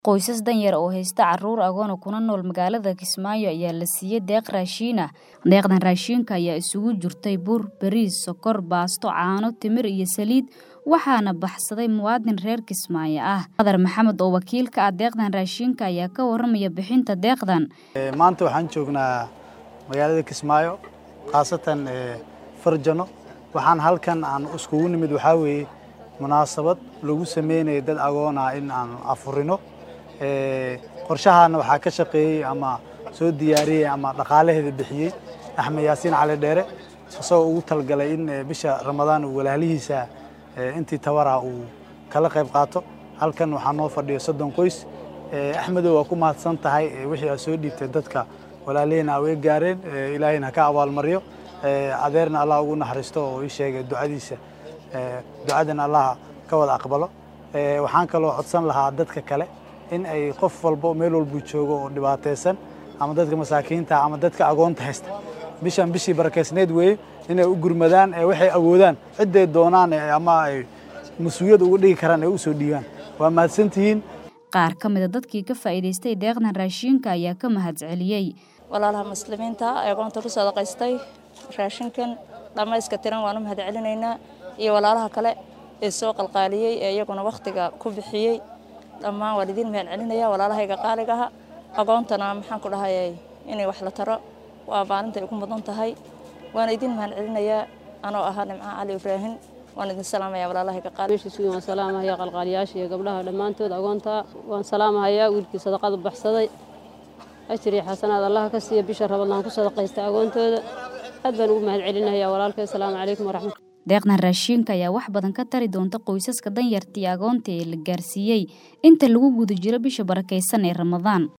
Qoysas danyar oo haysta carruur agoon kuna nool magaalada Kismaayo ayaa la siiyey deeq raashin ah. Deeqdan raashinka ayaa isugu jirtay bur, bariis, sokor, baasto, caano, timir iyo saliid waxaana baxsaday muwaadin reer Kismaayo ah. Qadar Maxamed oo wakiil ka ah deeqdan raashinka ayaa ka warramaya bixinta deeqdan. maanta waxaan joognaa magaalada Kismaayo khaasatan Farjano waxaan halkan aan iskugu nimid waxaa weeye munaasabad lagu sameynayo dad agoon ah in aan afurino qorshahaana waxaa ka shaqeeyey ama soo diyaariyey ama dhaqaalaheeda bixiyey axmed yaasiin cali dheere isagoo ugu talgalay in bisha ramadaan uu walaalihiisa intii tabara uu kala qayb qaato halkan waxaa noo fadhiyo soddon qoys axmedow waa ku mahadsan tahay wixii aad soo dhiibtay dadka walaalihina awee gaareen ilaahayna ha ka abaalmaryo adeerna allah ugu naxariisto oo ii sheegay ducadiisa ducadana allah ka wada aqbalo waxaan kaloo codsan lahaa dadka kale in ay qof walba meel walbuu joogo oo dhibaataysan ama dadka masaakiinta ama dadka agoonta haysta bishan bishii barakeysneed weeye inay u gurmadaan waxay awoodaan cidday doonaan ama ay mas-uuliyad uga dhigi karaan ay u soo dhiibaan waa mahadsantihiin Qaar ka mid a dadkii ka faa'iidaystay deeqdan raashinka ayaa ka mahadceliyey. walaalaha muslimiinta ee agoonta ku sadaqaystay raashinkan dhammayska tiran waan u mahadcelinaynaa iyo walaalaha kale ee soo qalqaaliyey ee iyaguna wakhtiga ku bixiyey dhammaan waan idiin mahadcelinaya walaalahayga qaaligaha agoontana maxaan ku dhahayay inay wax la taro waa maalinta ay ku mudan tahay waana idiin mahadcelinayaa anoo ahaa nimca cali ibraahim waan idin salaamaya walaalahayga qaali meeshiisugi waan salaamahayaa qalqaaliyaasha iyo gabdhaha dhammaantood agoonta waan salaamahayaa wiilkii sadaqada baxsaday ajir iyo xasanaad allaha ka siiya bisha rabadlaan ku sadaqaystay agoontooda aad baan ugu mahadcelinayaa walaalkay asalaamu calaykum waraxmat Deeqdan raashinka ayaa wax badan ka tari doonta qoysaska danyarta iyo agoonta ee la gaarsiiyey inta lagu guda jiro bisha barakeysan ee Ramadaan.